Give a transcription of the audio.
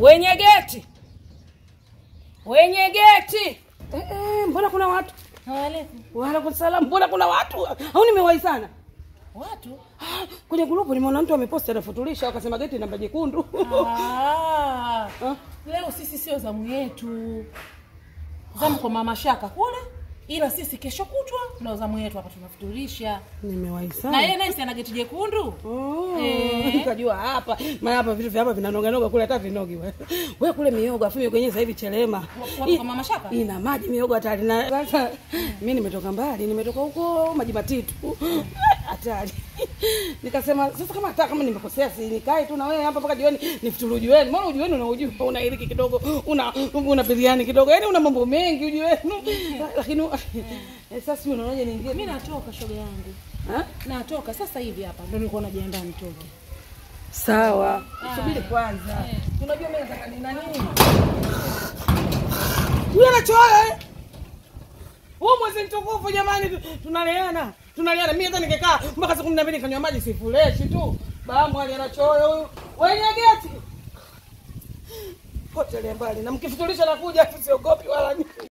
wenye geti, wenye geti. Eh, eh, mbona kuna watu? Waalaikum. Waalaikum salam. Mbona kuna watu? Au nimewahi sana? Watu? Ah, Kwenye grupu nimeona mtu ameposti anafutulisha akasema geti namba jekundu. Ah, Ah, leo sisi sio zamu yetu, zamu kwa mama Shaka kule, ila sisi kesho kutwa ndio zamu yetu hapa, tunafuturisha Nimewahi na sana. yeye naye si ana geti jekundu. Oh, Eh. nikajua hapa maana hapa vitu vya hapa vinanoga noga kule hata vinogi wewe. Wewe kule miogo afu miogo yenyewe sasa hivi chelema. Wapi kwa mama Shaka? Ina maji miogo hatari na sasa mimi nimetoka mbali, nimetoka huko maji matitu. Hatari. Nikasema sasa kama hata kama nimekosea si nikae tu na wewe hapa mpaka jioni nifuturu ujiweni. Mbona ujiweni unaujua una iliki kidogo, una una biriani kidogo. Yaani una mambo mengi ujiweni. Lakini eh, sasa si unaonaje niingie? Mimi natoka shoga yangu, Ha? natoka sasa hivi hapa, ndio nilikuwa najiandaa nitoke. Sawa. Subiri kwanza. Unajua mimi nataka nina nini? Huyo anachoa eh? Huu mwezi mtukufu jamani tu- tunaleana. Tunaleana. Mimi hata ningekaa mpaka saa 12 nikanywa maji sifuleshi tu. Bamu ali anachoa huyu. Wenye geti. Potelea mbali na mkifutulisha nakuja siogopi wala nini.